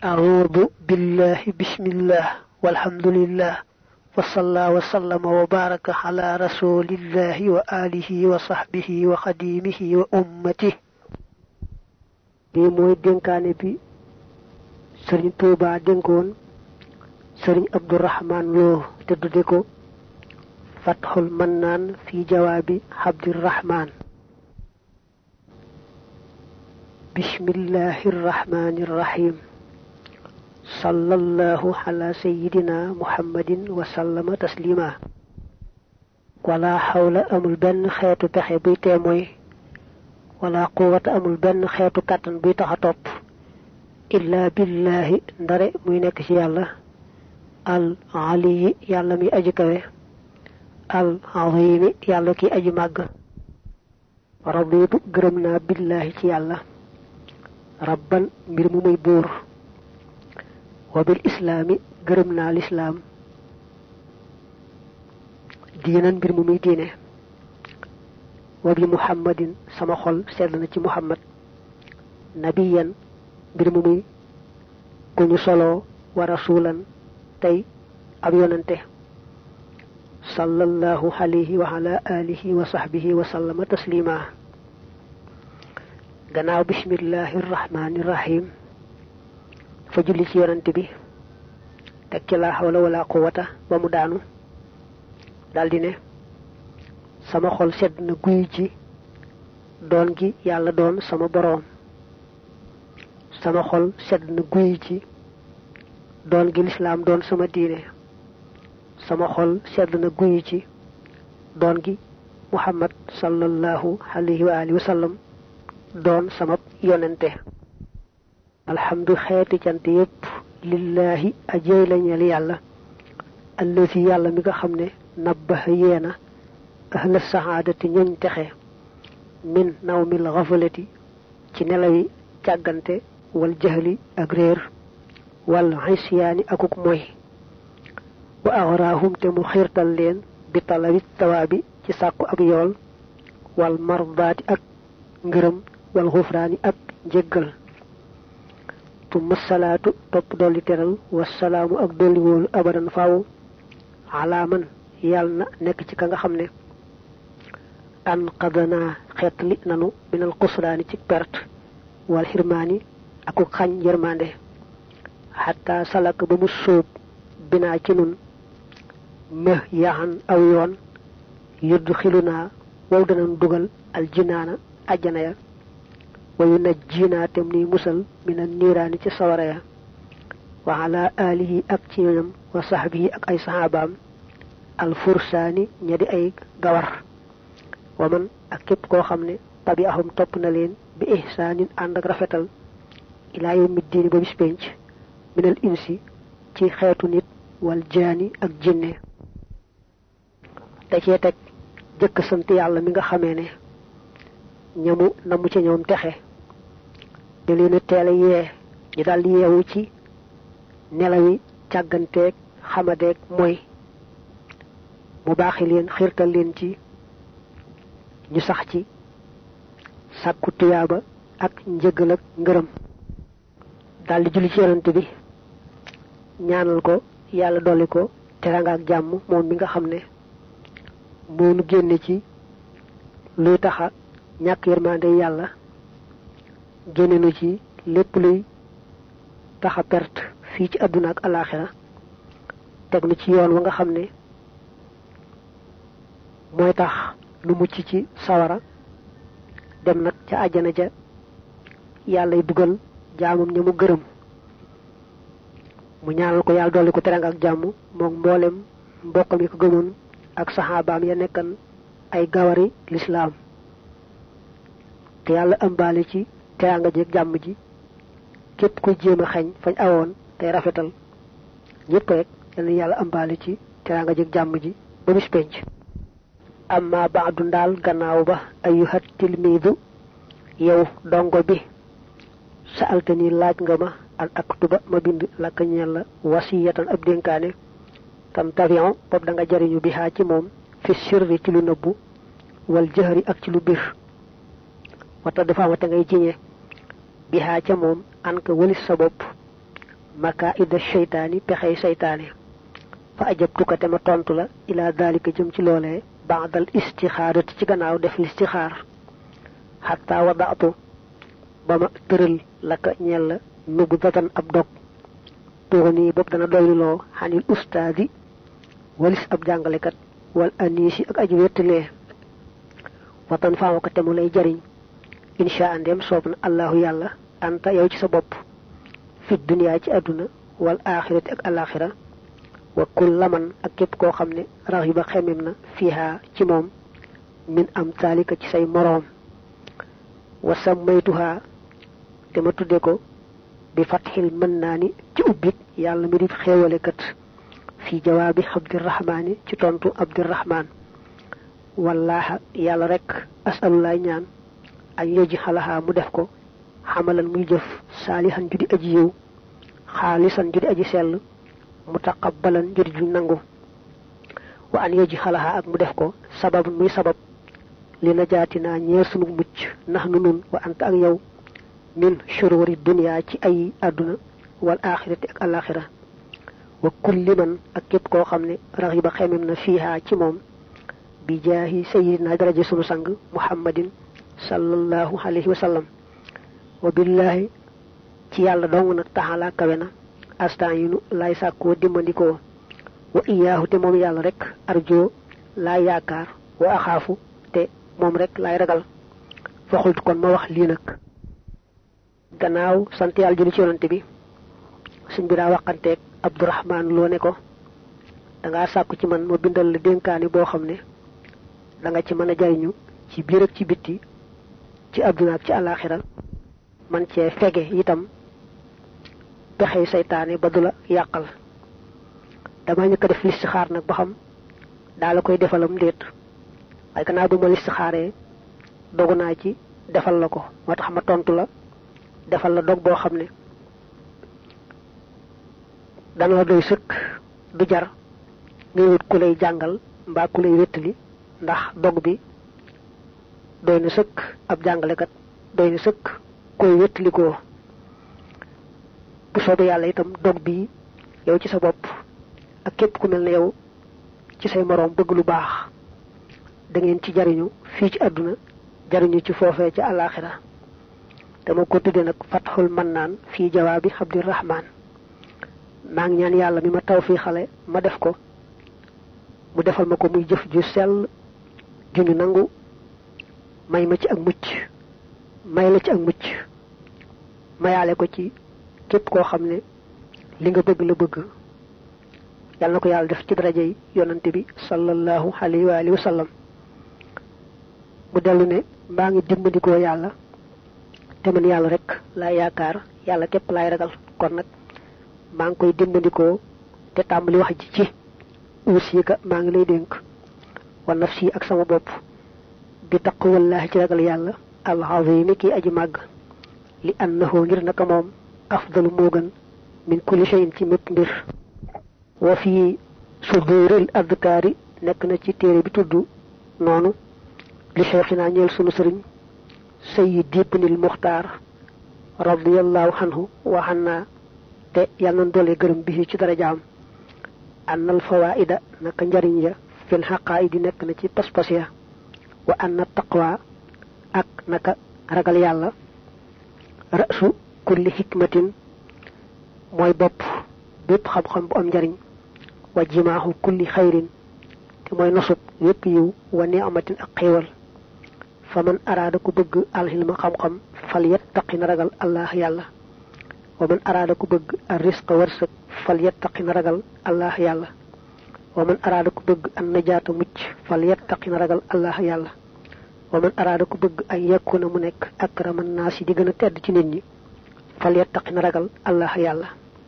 أعوذ بالله بسم الله والحمد لله وصلى وسلم وبارك على رسول الله وآله وصحبه وخديمه وأمته bi mooy dénkaane bi sëriñ Tuuba dénkoon sëriñ Abdurahmaan Lo te tudde ko fatxul mannaan fi jawaabi Abdirahmaan bismillahi irrahmani irrahim sallallahu ala sayidina muhammadin wa sallama taslima wala xawla amul benn xeetu pexe buy tee mooy wala quwata amul benn xeetu kàttan buy tax a topp illa billahi ndare muy nekk ci yàlla al aliyi yàlla mi aji kawe al azimi yàlla ki aji màgg raditu gërëm naa billahi ci yàlla rabban mbir mu muy buur wa bil islaami gërëm naa lislaam diinan mbir mu muy diine wa bi muhammadin sama xol sedd na ci muhammad nabiyan mbir mu muy ku ñu soloo wa rasulan tey ab yonante sallallahu alayhi wa ala alihi wa sahbihi wa sallama taslima gannaaw bismillahi irrahmani irrahim dafa julli ci yonante bi teg ci laa xawla wala quwata ba mu daanu daldi ne sama xol sedd na guy ci doon gi yàlla doon sama boroom sama xol sedd na guy ci doon gi lislaam doon sama diine sama xol sedd na guy ci doon gi muhammad sallallahu alayhi wa alihi wa sallam doon sama yonente alhamdu xeeti cant yépp lillaahi ajey lañeel yàlla allazi yàlla mi nga xam ne nabbaha yeena ahla saxaadati ñoñ texe min nawmil xafalati ci nelawi càggante wal jahli ak réer wal xisyaani akuk moy wa axraahum te mu xiirtal leen bi talabi tawaabi ci sàkku ab yool wal mardaati ak ngërëm wal xufraani ak njéggal tumma salaatu topp dolli teral wasalaamu ak dolli wóolu abadan faaw alaaman yàlla na nekk ci ka nga xam ne an qadana xeetli nanu minal xusraani ci perte wal xirmaani aku xañ yërmande xataa salak ba mu sóob binaa ci nun më yaxan aw yoon yudd xilu naa wow danan dugal aljinaana ajjana ya wayu naj jiinaa tem ni musal mina niiraani ci sawara ya wa ala alihi ak ci ñoñam wa saxbihi ak ay saxaabaam alfursaani ña di ay gawar wa man ak képp koo xam ne tabi ahum topp na leen bi ihsaanin ànd ak rafetal ilaa yawmi diini ba bis penc minal insi ci xeetu nit wal jaani ak jinne da cee teg jëkk sant yàlla mi nga xamee ne ñamu namu ci ñoom texe da leen a teel a yee ñu daldi yeewu ci nelawi càgganteeg xamadeeg mooy mu baaxi leen xiirtal leen ci ñu sax ci sàkku tuyaaba ak njëgal ak ngërëm daldi julli ci yonante bi ñaanal ko yàlla dolli ko teranga ak jàmm moom mi nga xam ne moo nu génne ci luy taxa ñàkk yërmande yàlla génne nu ci lépp luy taxa perte fii ci àdduna ak alaaxira teg nu ci yoon wa nga xam ne mooy tax nu mucc ci sawara dem nag ca àjjana ja yàllay dugal jaamam ña mu gërëm mu ñaanal ko yàlla dolli ko teranga ak jàmm moom mboolem mbokkam yi ko gëmoon ak saxaabaam ya nekkan ay gawari lislaam te yàlla ëmbaale ci teranga ji ak jàmm ji képp kuy jéem a xañ fañ awoon tey rafetal ñépp rek yal na yàlla ëmbaale ci teranga ji ak jàmm ji ba bis penc amma baadu ndaal gannaaw ba ayuhat tilmiidu yow dongo bi sa altani laaj nga ma al aktuba ma bind lakka ñeel la wasiyatan ab dénkaane tam tavion bopp da nga jariñu bi xaa ci moom fi sirri ci lu nëbbu wal jëhëri ak ci lu bir wata dafa amate ngay jiñe bi xaa ca moom an ka wëlis sa bopp maka ida seytaani pexey seytaane fa ajabtuka te ma tontu la ila dalika jëm ci loolee baadal istixaarati ci gannaaw def listixaar xataa wadaatu ba ma tëral la ka ñeel la nubu datan ab dog tuxuni bopp dana doyluloo xanil ustaadi walis ab jàngalekat wal aniisi ak aji wettalee watan faamu ko te mu lay jariñ insha andem soob na allahu yàlla anta yow ci sa bopp fi duniyaa ci àdduna wal axirati ak alaxira wa kullaman ak képp koo xam ne raxiba xemem na fiha ci moom min am taalika ci say moroom wa sammaytuha te ma tudde ko bi fatxil mën naa ni ci ubbit yàlla mi di xéewale kat fi jawaabi abdirahmaani ci tontu abdirahmaan wallaaha yàlla rek asalulaay ñaan ak yoji xalaxaa mu def ko xamalan muy jëf saalihan ju di aji yiw xaalisan ju di aji sell mutaqabbalan ju di ju nangu wa an yoji xalaxaa ak mu def ko sabab muy sabab li na jaatinaa ñeer sunu mucc nax nu nun wa anta ak yow min shururi dunya ci ay àdduna wal axirati ak alaxira wa kulli man ak képp koo xam ne raxiba xemem na fiiha ci moom bi jaahi sayidina daraja sunu sang muhammadin sallallahu alayhi wa sallam wa billahi ci yàlla dong nag taxalaa kawe na astan yinu laay sàkkoo dimbandikoo wa iyaahu te moom yàlla rek arjo laa yaakaar wa axaafu te moom rek laay ragal fa xultu kon ma wax lii nag gannaaw sant yàlla julli ci yonante bi suñ bi daa waxanteeg abdourahman loo ne ko dangaa sàkku ci man ma bindal la dénkaani boo xam ne da nga ci mën a jariñu ci biir ak ci bitti ci àdduna ak ci àllaaxira man cee fege itam pexey seytaane ba du la yàqal dama ñëkk a def listixaar nag ba xam daa la koy defalam ndéet waaye gannaaw bu ma listixaaree dogu naa ci defal la ko moo tax ma tontu la defal la dog boo xam ne dana la doy sëkk du jar ngay wut ku lay jàngal mbaa ku lay wéttali ndax dog bi doy na sëkk ab jàngalekat doy na sëkk koy wéttalikoo bu soobee yàlla itam dog bi yow ci sa bopp ak képp ku mel ne yow ci say moroom bëgg lu baax da ngeen ci jariñu fii ci àdduna jariñu ci foofee ci àllaaxira dama ko tudde nag fatxul mannaan fii jawaabi abdirahman maa ngi ñaan yàlla mi ma taw fii xale ma def ko mu defal ma ko muy jëf ju sell ju ñu nangu may ma ci ak mucc may la ci ak mucc mayaale ko ci képp koo xam ne li nga bëgg la bëgg yàlla na ko yàlla def ci darajey yonante bi sallallahu alayhi wa alihi wa sallam mu dellu ne maa ngi dimbandikoo yàlla te man yàlla rek laay yaakaar yàlla képp laay ragal kon nag maa ngi koy dimbandikoo te tàmbali wax ji ci uusika maa ngi lay dénk wa nafsi ak sama bopp bi taqwallahi ci ragal yàlla alazimi kii aji màgg li annahu ngir naka moom afdalu moo gën min kulli shay'in ci mépp mbir wa fi suduril adkaari nekk na ci téere bi tudd noonu li cheikhina ñeel sunu sëriñ sayyid ibnil muxtaar radiyallahu anhu wa anna te yàlla na doole gërëm bi ci darajaam annal fawaida naka njariñ ya fil xaqaayidi nekk na ci pas-pas ya wa anna taqwa ak naka ragal yàlla rasu kulli xikmatin mooy bopp bépp xam-xam bu am njariñ wa jimaaxu kulli xayrin te mooy nosub yépp yiw wa ni'matin ak xéewal fa man araada ku bëgg alxilma xam-xam fal yattaqi na ragal allah yàlla wa man araada ku bëgg ar risqa wërsëg fal yattaqi na ragal allah yàlla wa man araada ku bëgg an najaata mucc fal yattaqi na ragal allah yàlla wa man araada ku bëgg ay yekkuna mu nekk akraman naas yi di gën a tedd ci nit ñi fal yattaqi na ragal allah yàlla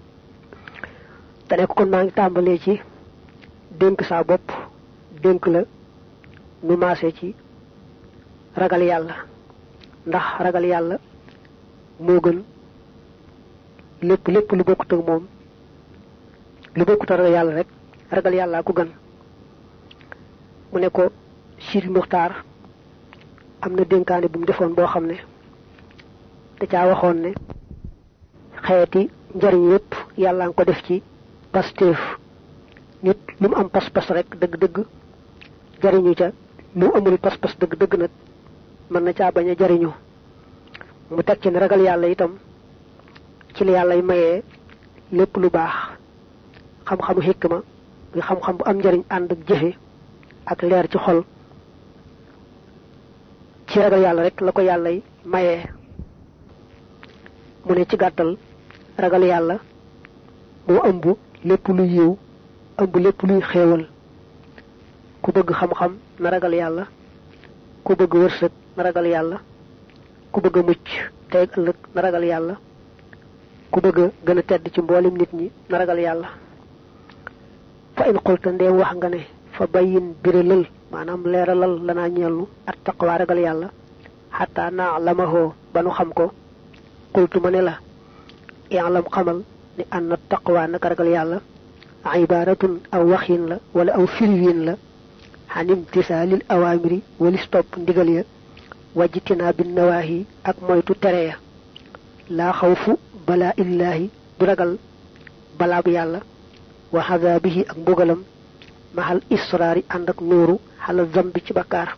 te nekk kon maa ngi tàmbalee ci dénk saa bopp dénk la nu maase ci ragal yàlla ndax ragal yàlla moo gën lépp lépp lu bokkut ak moom lu bokkut ak yàlla rek ragal yàlla ku gën mu ne ko Sidi Muxtaar am na dénkaane bu mu defoon boo xam ne da caa waxoon ne xeeti njariñ yépp yàlla nga ko def ci pasteef nit lu mu am pas-pas rek dëgg-dëgg jariñu ca lu amul pas-pas dëgg-dëgg nag mën na caa bañ a jariñu mu teg ci ne ragal yàlla itam ci la yàllay mayee lépp lu baax xam-xamu xikma muy xam-xam bu am njariñ ànd ak jëfe ak leer ci xol ci ragal yàlla rek la ko yàllay mayee mu ne ci gàttal ragal yàlla moo ëmb lépp luy yiw ëmb lépp luy xéewal ku bëgg xam-xam na ragal yàlla ku bëgg wërsëg na ragal yàlla ku bëgg a mucc tey ëllëg na ragal yàlla ku bëgg a gën a tedd ci mboolem nit ñi na ragal yàlla fa in xulta ndeem wax nga ne fa bayin biralal maanaam leeralal lanaa ñellu at taqwa ragal yàlla xataa naa lamahoo ba nu xam ko xultu ma ne la i'lam xamal ni an na taqwa naka ragal yàlla ibaratun aw waxin la wala aw firiwin la xan imtisaalil awaamiri walis topp ndigal ya wajjitinaa bi nawaahi ak moytu tere ya laa xawfu balaa illaahi du ragal balaa bu yàlla wa xadaabihi ak mbugalam maxal israari ànd ak nuuru xala zambi ci bakkaar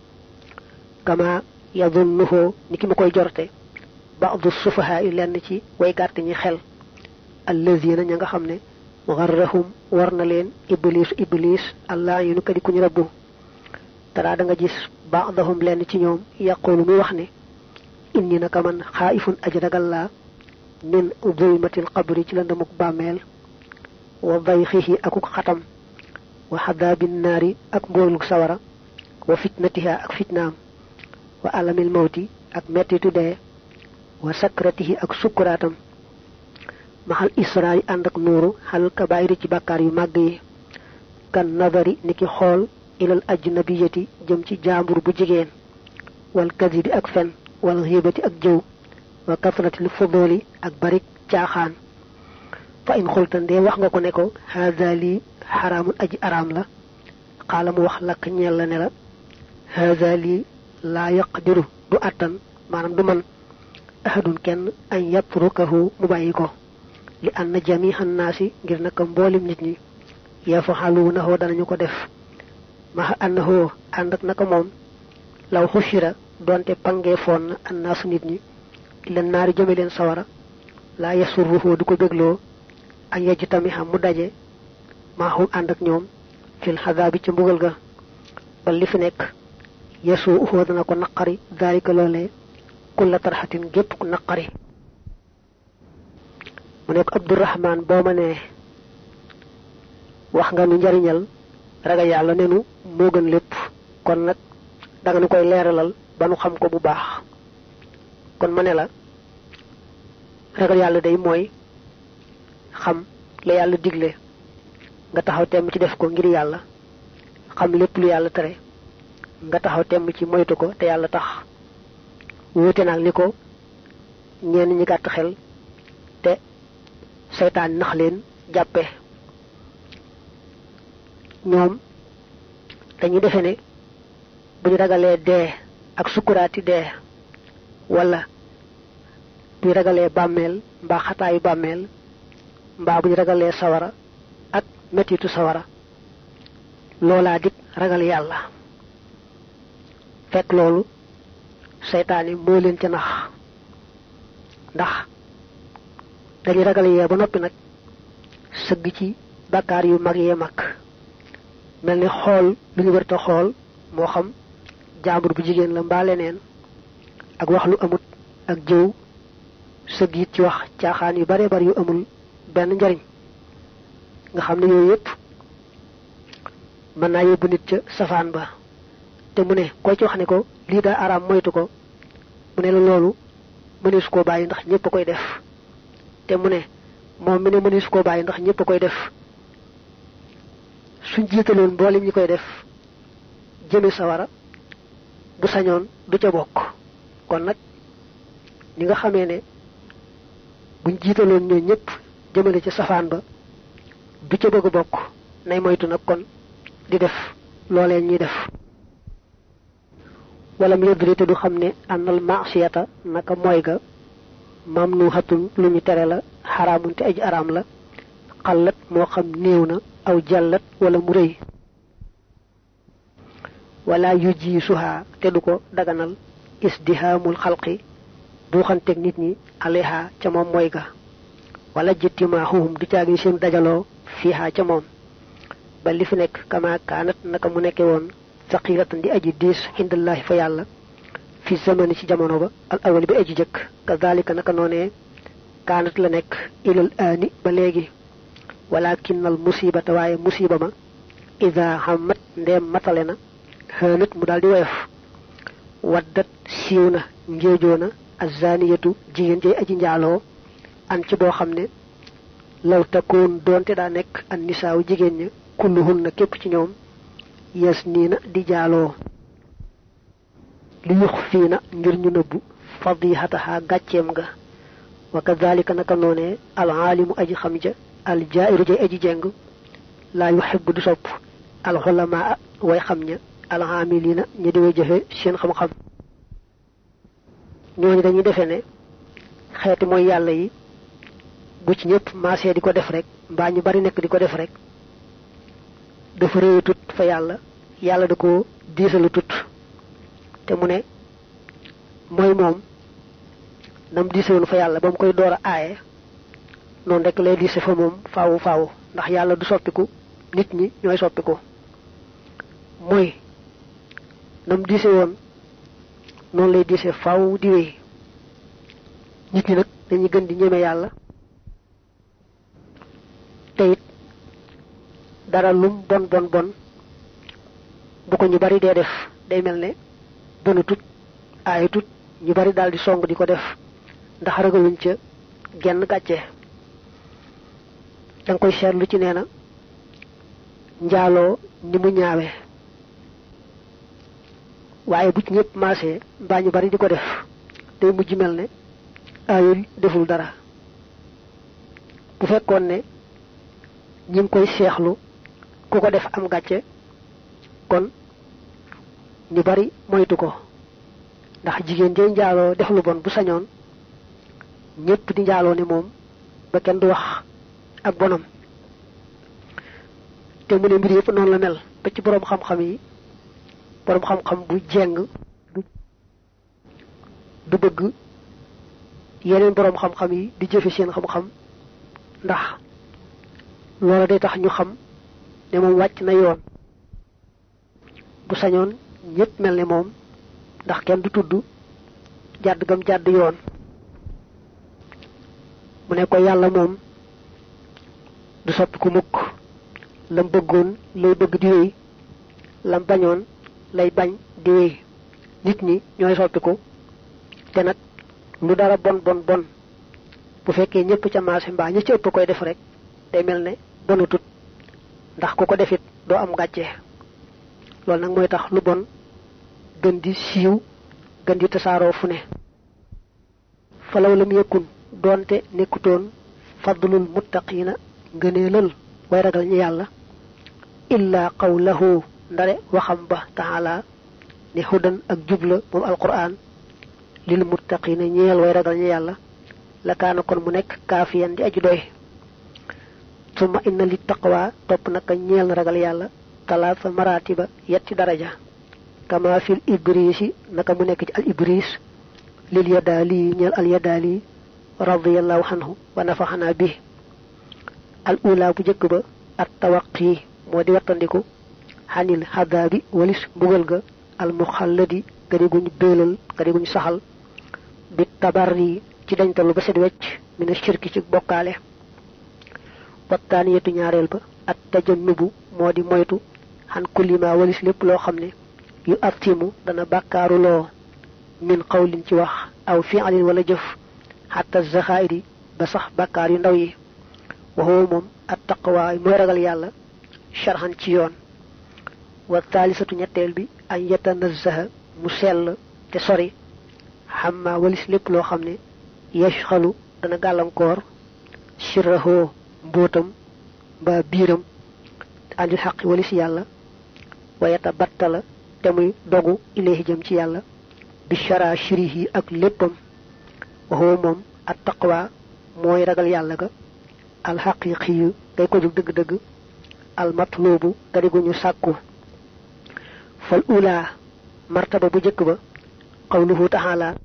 kama yadunnuhoo ni ki ma koy jorte baadu sufahaa yi lenn ci way gàtt ñi xel allazina ña nga xam ne garrahum war na leen iblis iblis allah yi nu kadi kuñ rabbu dara da nga gis baadahum lenn ci ñoom yaqulu muy wax ne inni naka man xaaifun aji ragal laa min zulmatil qabri ci la ndamuk bàmmeel wa dayxihi akuk xatam wa xadaabin naari ak mbooluk sawara wa fitnatiha ak fitnaam wa alamil mawti ak mettitu dee wa sakratihi ak sukkuraatam maxal israa yi ànd ak nuuru xal kabaayiri ci bàkkaar yu màgg yi kan nadari ni ki xool ilal ajnabiyati jëm ci jaambur bu jigéen wal kadibi ak fen wal xiibati ak jëw wa kasratil fudooli ak barik caaxaan fa in xulta ndee wax nga ko ne ko haada lii xaraamun aji araam la xaala mu wax lakk ñeel la ne la haada lii laa yaqdiru du àttan maanaam du man ahadun kenn an yatrukahu mu bàyyi ko li anna jamihan naasi ngir naka mboolim nit ñi yafaxaluunahu danañu ko def maxa annahu ànd ak naka moom law xushira donte pangee foon na annaasu nit ñi leen naari jëme leen sawara laa yasurruhu du ko bégloo ak yejj tamit xam mu daje maaxum ànd ak ñoom fil xadaabi ca mbugal ga ba li fi nekk yesu uxoo dana ko naqari daalika loolee kulla tarxatin gépp ku naqari mu nekk abdurahman boo ma nee wax nga nu njariñal ragal yàlla nenu moo gën lépp kon nag danga nu koy leeralal ba nu xam ko bu baax kon ma ne la ragal yàlla day mooy xam la yàlla digle nga taxaw temm ci def ko ngir yàlla xam lépp lu yàlla tere nga taxaw temm ci moytu ko te yàlla tax wuute naag ni ko ñenn ñi gàtt xel te seytaan nax leen jàppe ñoom dañuy defe ne bu ñu ragalee dee ak sukkuraati dee wala bu ñu ragalee bàmmeel mbaa xataayu bàmmeel mbaa bu ñu ragalee sawara ak mettitu sawara loolaa dik ragal yàlla fekk loolu seytaane moo leen ca nax ndax dañuy ragal yee ba noppi nag sëgg ci bakkaar yu mag yee mag mel ni xool lu ñu wërta xool moo xam jaambur bu jigéen la mbaa leneen ak wax lu amut ak jëw sëgg it ci wax caaxaan yu bare bari yu amul benn njariñ nga xam ne yooyu yëpp mën naa yóbbu nit ca safaan ba te mu ne koy ci wax ne ko lii daa araam moytu ko mu ne la loolu mënees koo bàyyi ndax ñëpp a koy def te mu ne moom mi ne mënees koo bàyyi ndax ñëpp a koy def suñ jiitaloon mboolem ñi koy def jëme sawara bu sañoon du ca bokk kon nag ni nga xamee ne buñ jiitaloon ñoo ñëpp jëmale ca safaan ba du ca bëgg a bokk nay moytu nag kon di def loolee ñuy def wala mu yëddri te du xam ne ànnal maasiyata naka mooy ga mam nu xatun lu ñu tere la xaraamun te aji araam la xallat moo xam néew na aw jàllat wala mu rëy wala yu ji suhaa te du ko daganal isdihaamul xalqi buuxanteeg nit ñi aleha ca moom mooy ga wala jëttimaaxuhum du caagi seen dajaloo fiiha ca moom ba li fi nekk kama kaanat naka mu nekke woon saqiratan di aji diis indallahi fa yàlla fi zamani ci jamono ba al awali bi aji jëkk kazalika naka noonee kaanat la nekk ilal aani ba léegi walakinnal musibata waaye musiba ma ida xamat ndeem matale na xënat mu daal di woyof waddat siiw na ngéejoo na azaniyatu jigéen jay aji njaaloo an ci boo xam ne law takkoon doonte daa nekk an nisaaw jigéen ña kulluhun na képp ci ñoom yes nii na di jaaloo li yux fii na ngir ñu nëbbu fadihataha gàcceem nga wa kadalika naka noonee al aalimu aji xam ja al jairu jay aji jeng laa yuhibbu du sopp al xulamaa way xam ña al aamilina ñi di way jëfe seen xam-xam ñooñu dañuy defee ne xeeti mooy yàlla yi bu ci ñëpp maasee di ko def rek mbaa ñu bari nekk di ko def rek dafa réew tut fa yàlla yàlla da ko diisalu tut te mu ne mooy moom nam diisewoon fa yàlla ba mu koy door a aaye noonu rek lay diise fa moom faawu faawu ndax yàlla du soppiku nit ñi ñooy soppiku mooy nam diise woon noonu lay diise faaw di wéy nit ñi nag dañuy gën di ñeme yàlla te it dara lum bon bon bon bu ko ñu bari dee def day mel ne bëna tut aaya tut ñu bari daal di song di ko def ndax ragaluñ ca genn gàcce danga koy seetlu ci nee na njaaloo ni mu ñaawe waaye bu ci ñëpp maasee mbaa ñu bari di ko def day mujj mel ne aayul deful dara bu fekkoon ne ñi ngi koy seexlu ku ko def am gàcce kon ñu bari moytu ko ndax jigéen jay njaaloo def lu bon bu sañoon ñépp di njaaloo ne moom ba kenn du wax ak bonam te mu ne mbir yëpp noonu la mel ba ci boroom xam-xam yi boroom xam-xam bu jeng du bëgg yeneen boroom xam-xam yi di jëfe seen xam-xam ndax loola day tax ñu xam ne moom wàcc na yoon bu sañoon ñépp mel ne moom ndax kenn du tudd jàdd gam jàdd yoon mu ne ko yàlla moom du soppi ku mukk lam bëggoon lay bëgg di wéy lam bañoon lay bañ di wéy nit ñi ñooy soppiku te nag lu dara bon bon bon bu fekkee ñëpp ca marché mbaa ñi ci ëpp koy def rek day mel ne bonutut ndax ku ko defit doo am gàcce loolu nag mooy tax lu bon gën di siiw gën di tasaaroo fu ne falaw lam yëkkun doonte nekkutoon fadlul muttaqiina ngëneelal way ragal ñi yàlla illa qawlahu ndare waxam ba taala ne hudan ak jubla moom alquran lil muttaqiina ñeel way ragal ñi yàlla la kaana kon mu nekk kaafiyan di aju doy summa inna li taqwa topp naka ñeel na ragal yàlla talaata maratiba yetti daraja kama fil ibrisi naka mu nekk ci al ibris lil yadaali ñeel al yadaali radiyallahu anhu wa nafaxanaa bi al ula bu jëkk ba at tawaqi moo di wattandiku xanil xadaabi walis mbugal ga al muxalladi gadi guñ béelal gadi guñ saxal bi tabarri ci dañtalu ba set wecc mina shirki ci bokkaale wattaaniyatu ñaareel ba at tajannubu moo di moytu xan kullima walis lépp loo xam ne yu attimu dana bàkkaaru loo min qawlin ci wax aw fi'lin wala jëf xatta zaxairi ba sax bàkkaar yu ndaw yi waxoo moom at taqwa mooy ragal yàlla sharxan ci yoon wa taalisatu ñetteel bi an yatanazzaha mu sell te sori xamma walis lépp loo xam ne yashxalu dana gàllankoor sirrahoo mbóotam mbaa biiram andil xaqi walis yàlla wayata battala te muy dogu ilayhi jëm ci yàlla bi shara shirihi ak léppam waxoo moom at taqwa mooy ragal yàlla ga alxaqiqiyu ngay ko jug dëgg-dëgg almatlubu nga di guñu sàkku fal ula martaba bu jëkk ba qawluhu taala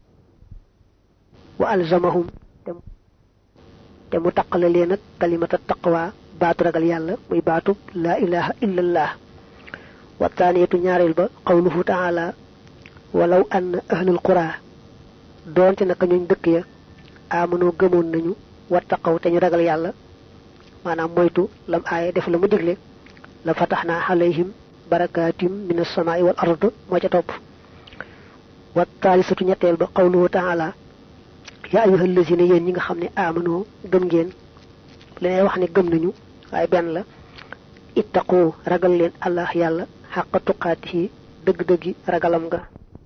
wa alzamahum te mu taqale leen ak kalimata taqwa baatu ragal yàlla muy baatu laa ilaha illallah wa taaniyatu ñaareel ba qawluhu taala walaw ann ahlul qura doonte naka ñooñ dëkk ya amanoo gëmoon nañu wattaqaw te ñu ragal yàlla maanaam moytu lam aaye def la mu digle la fataxnaa alayhim barakatim min as-samaa'i wal ard moo ca topp wa taalisatu ñetteel ba qawluhu taala yaa ayyuha allazina yéen ñi nga xam ne amanoo gëm ngeen leneen wax ne gëm nañu waaye benn la ittaqu ragal leen allah yàlla xaqa tuqaatihi dëgg-dëggi ragalam nga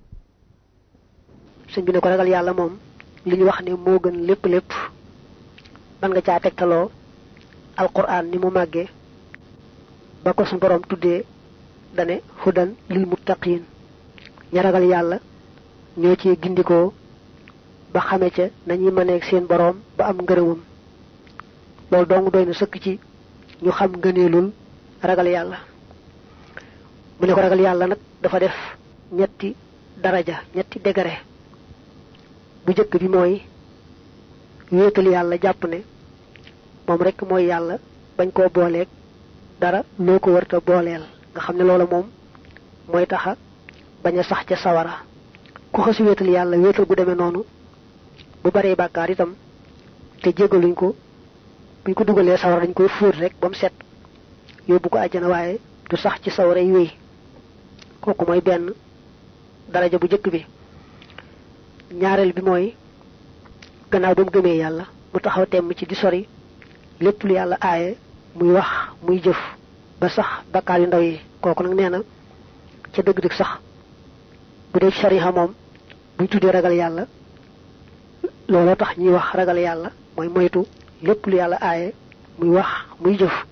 sëñ bi ne ko ragal yàlla moom li ñu wax ne moo gën lépp lépp man nga caa tegtaloo alquran ni mu màggee ba ko suñu borom tuddee dane hudan lil muttaqin ña ragal yàlla ñoo ci gindikoo ba xame ca nañuy mëneeg seen boroom ba am ngërëmam loolu dong doy na sëkk ci ñu xam ngëneelul ragal yàlla mu ne ko ragal yàlla nag dafa def ñetti daraja ñetti degré bu jëkk bi mooy wéetal yàlla jàpp ne moom rekk mooy yàlla bañ koo booleeg dara loo ko wërta booleel nga xam ne loola moom mooy taxa bañ a sax ca sawara ku xasi wéetal yàlla wéetal gu demee noonu bu baree bàkkaar itam te jégaluñ ko buñ ko dugalee sawara dañ koy fóot rek ba mu set yóbbu ko àjjana waaye du sax ci sawara yi wéy kooku mooy benn daraja bu jëkk bi ñaareel bi mooy gannaaw ba mu gëmee yàlla mu taxaw temm ci di sori lépp lu yàlla aaye muy wax muy jëf ba sax bakkaar yu ndaw yi kooku nag nee na ca dëgg-dëgg sax bu dee sariha moom buñ tuddee ragal yàlla looloo tax ñuy wax ragal yàlla mooy moytu lépp lu yàlla aaye muy wax muy jëf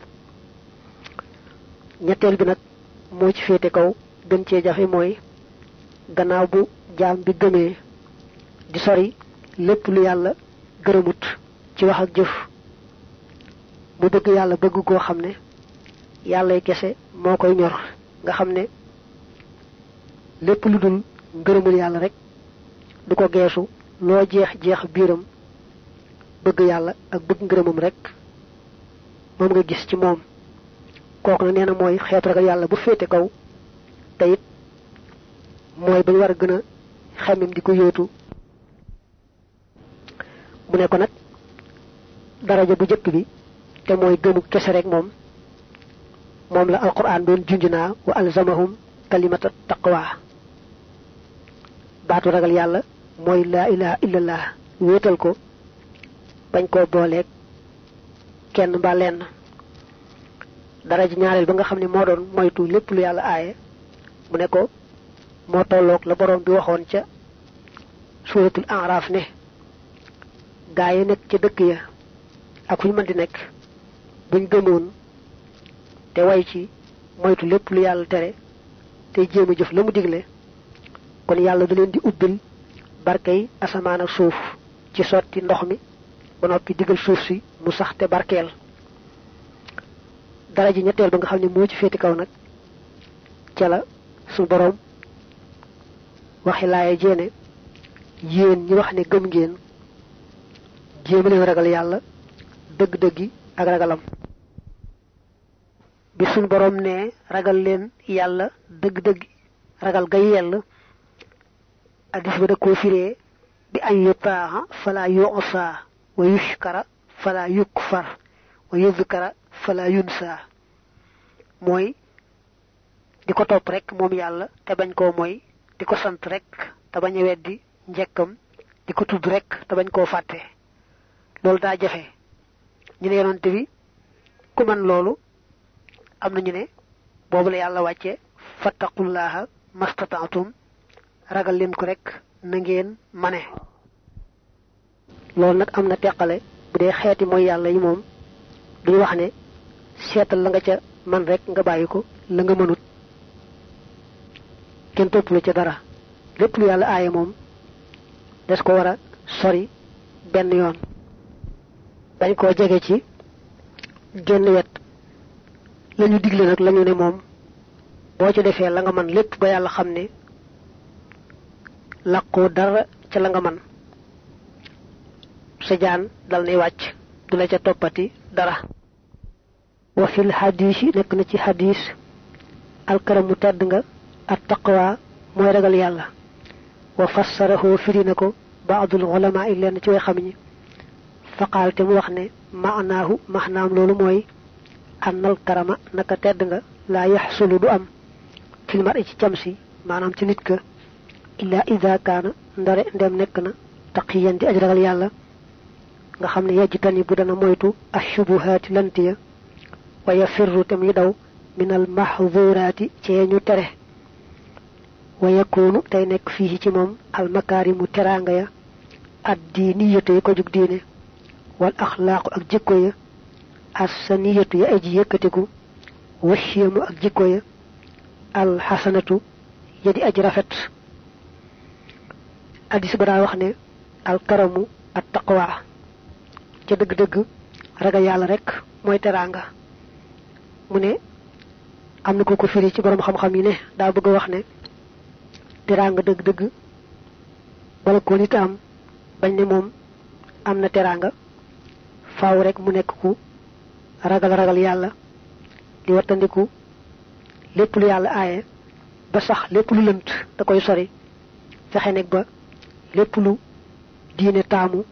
ñetteel bi nag moo ci féete kaw gën cee jafe mooy gannaaw bu jaam bi gëmee di sori lépp lu yàlla gërëmut ci wax ak jëf mu bëgg yàlla bëgg koo xam ne yàllay kese moo koy ñor nga xam ne lépp lu dul ngërëmul yàlla rek du ko geesu loo jeex jeex biiram bëgg yàlla ak bëgg ngërëmam rek moom nga gis ci moom kooku nag nee na mooy xeetu ragal yàlla bu féete kaw te it mooy bañ war a gën a xemim di ko yóotu mu ne ko nag daraja bu jëkk bi te mooy gëmu kese rek moom moom la alquran doon junj naa wa alzamahum kalimata taqwa baatu ragal yàlla mooy laa ilaha illallah wéetal ko bañ koo booleeg kenn mbaa lenn daraja ñaareel ba nga xam ne moo doon moytu lépp lu yàlla aaye mu ne ko moo tolloog la borom bi waxoon ca suratul araf ne gaa yi nekk ca dëkk ya ak fu ñu mën di nekk buñ gëmoon te way ci moytu lépp lu yàlla tere te jéem a jëf la mu digle kon yàlla da leen di ubbil barkey asamaan ak suuf ci sotti ndox mi ba noppi digal suuf si mu sax te barkeel dara ji ñetteel ba nga xam ne moo ci féeti kaw nag ca la su boroom waxi laaye jéene yéen ñi wax ne gëm ngeen jéem leen ragal yàlla dëgg-dëggi ak ragalam bi suñ boroom ne ragal leen yàlla dëgg-dëgg ragal ga yell addis ba da koo firee bi an yutaaxa fala yusa wa yushkara fala yukfar wa yudkara fala yunsa mooy di ko topp rek moom yàlla te bañ koo mooy di ko sant rek te bañ a weddi njekkam di ko tudd rek te bañ koo fàtte loolu daa jafe ñu ne yonante bi ku man loolu am na ñu ne boobu la yàlla wàcce fattaqullaha mastataatum ragal leen ko rek na ngeen mane loolu nag am na teqale bu dee xeeti mooy yàlla yi moom duñu wax ne seetal la nga ca man rek nga bàyyi ko la nga mënut kenn topp la ca dara lépp lu yàlla aaye moom des ko war a sori benn yoon bañ koo jege ci génn wet lañu digle nag lañu ne moom boo ci defee la nga man lépp ba yàlla xam ne làqoo dara ca la nga man sa jaan dal nay wàcc du la ca toppati dara wa fil xadiis yi nekk na ci xadiis alkaramu tedd nga at taqwa mooy ragal yàlla wa fassarahu firi na ko baadul ulama yi lenn ci way xam ñi faqaal te mu wax ne maanaahu maxnaam loolu mooy annal karama naka tedd nga laa yaxsulu du am fil mar ci cam si maanaam ci nit ka illa ida kaana ndare ndem nekk na taqiyan di aj ragal yàlla nga xam ne yejj tani bu dana moytu ashubuhaati lant ya wa yafirru te muy daw minal mahzuraati ci ñu tere wa yakunu tey nekk fii ci moom almakaarimu teraanga ya ad diiniyatu ya ko jug diine wal axlaaqu ak jikko ya assaniyatu ya aji yëkkatiku washiyamu ak jikko ya alxasanatu ya di aji rafet addis ba daa wax ne alkaramu at taqwa ca dëgg-dëgg ragal yàlla rek mooy teraanga mu ne am na ko ko firi ci borom xam-xam yi ne daa bëgg a wax ne teraanga dëgg-dëgg bala ko nit am bañ ne moom am na teraanga faaw rek mu nekk ku ragal ragal yàlla di wattandiku lépp lu yàlla aaye ba sax lépp lu lënt da koy sori fexe nekk ba lépp lu diine taamu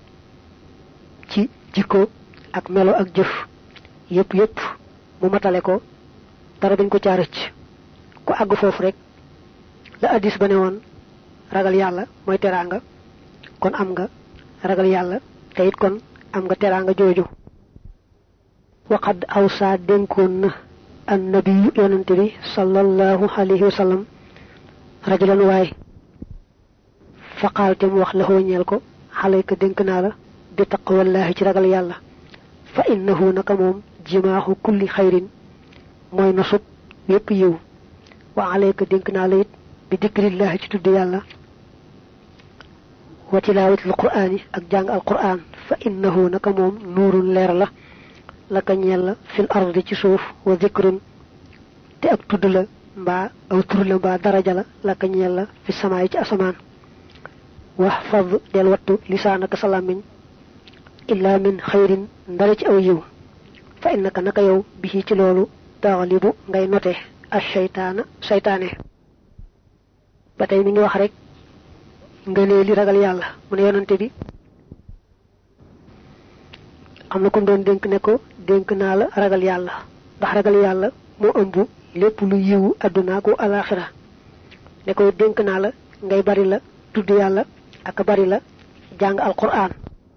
ci jikko ak melo ak jëf yépp yépp mu matale ko dara dañ ko caarëcc ku àgg foofu rek la addis ba ne woon ragal yàlla mooy teraanga kon am nga ragal yàlla te it kon am nga teraanga jooju waqad awsa dénkoon na annabiyu yonante bi sallallahu alayhi wa sallam rajulan waay faqaal te mu wax la ñeel ko xalayka dénk naa la bi taqwallahi ci ragal yàlla fa innahu naka moom jimaaxu kulli xayrin mooy nosub yépp yiw wa alayka dénk naa la it bi dikrillahi ci tudd yàlla wa tilaawatil quraani ak jàng al quraan fa innahu naka moom nuurun leer la laka ñeel la fil ardi ci suuf wa zikrun te ak tudd la mbaa aw tur la mbaa daraja la laka ñeel la fi samaay ci asamaan wax fad del wattu lisaanaka sa làmmiñ illaa min xayrin ndara ci aw yiw fa innaka naka yow bi ci loolu taxalibu ngay note as seytaana seytaane ba tey mi ngi wax rek nga nee li ragal yàlla mu ne yonante bi am na ko doon dénk ne ko dénk naa la ragal yàlla ndax ragal yàlla moo ëmb lépp lu yiwu àdduna ko alaxira ne ko dénk naa la ngay bari la tudd yàlla ak bari la jàng alquran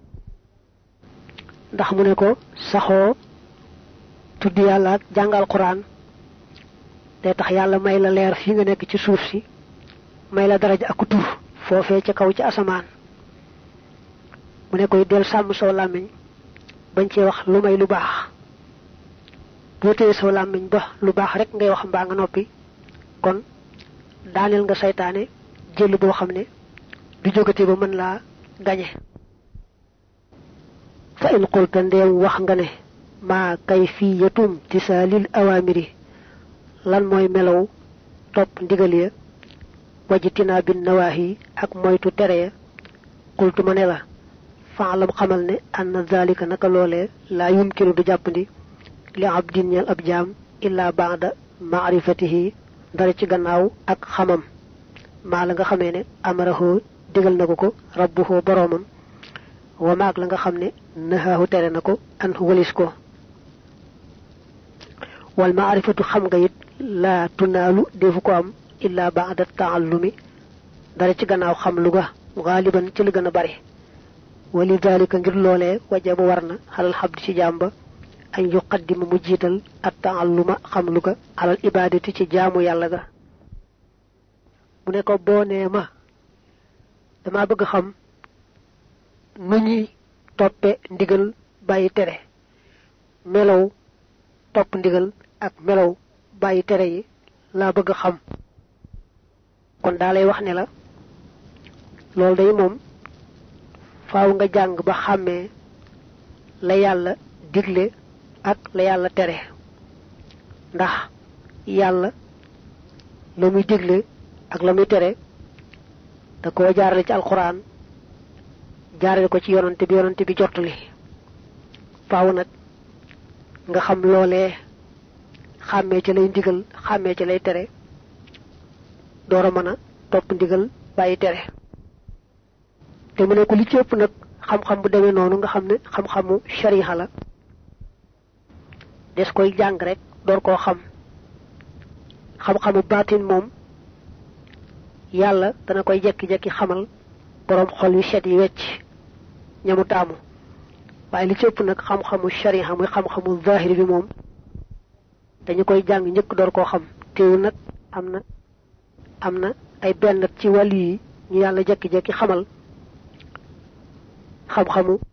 ndax mu ne ko saxoo tudd yàlla ak jàng alquran day tax yàlla may la leer fii nga nekk ci suuf si may la daraja ak tur foofee ca kaw ci asamaan mu ne koy del sàmm soo làmmiñ bañ cee wax lu may lu baax boo téye soo làmmiñ ba lu baax rek ngay wax mbaa nga noppi kon daaneel nga saytaane jël boo xam ne du jógati ba mën laa gañe fa in qulta ndeem wax nga ne maa kayfiyatum tisaalil awaamiri lan mooy melow topp ndigal ya wajtinaa bin nawaahi ak moytu tere ya qultu ma ne la faalam xamal ne anna zalika naka loolee laa yumkinu du jàppandi li abdin ñeel ab jaam illaa baada maarifatihi dara ci gannaaw ak xamam maa la nga xamee ne amarahoo digal na ko ko rabbuhoo boroomam wa maag la nga xam ne nahaahu tere na ko an walis ko wal maarifatu xam nga it laa tunaalu defu ko am illaa baada taallumi dara ci gannaaw xam lu ga gaaliban ci lu gën a bari wali dalika ngir loolee wajaba war na xalal xabdi ci jàmba añ yuqaddima mu jiital at taalluma xam lu ga alal ibaadati ci jaamu yàlla ga mu ne ko boo nee ma dama bëgg xam nu ñuy toppe ndigal bàyyi tere melow topp ndigal ak melow bàyyi tere yi laa bëgg xam kon daa lay wax ne la loolu day moom faaw nga jàng ba xàmmee la yàlla digle ak la yàlla tere ndax yàlla la muy digle ak la muy tere da koo jaarale ci alquran jaarale ko ci yonante bi yonante bi jottali faaw nag nga xam loolee xàmmee ci lay ndigal xàmmee ci lay tere door a mën a topp ndigal bàyyi tere te mu ne ko li ci ëpp nag xam-xam bu demee noonu nga xam ne xam-xamu shariha la des koy jàng rek door koo xam xam-xamu baatin moom yàlla dana koy jekki-jekki xamal boroom xol yu set yi wecc ñamu taamu waaye li ci ëpp nag xam-xamu shariha muy xam-xamu zahir bi moom dañu koy jàng njëkk door koo xam teewul nag am na am na ay benn ci wàll yi ñu yàlla jekki-jekki xamal xam-xamu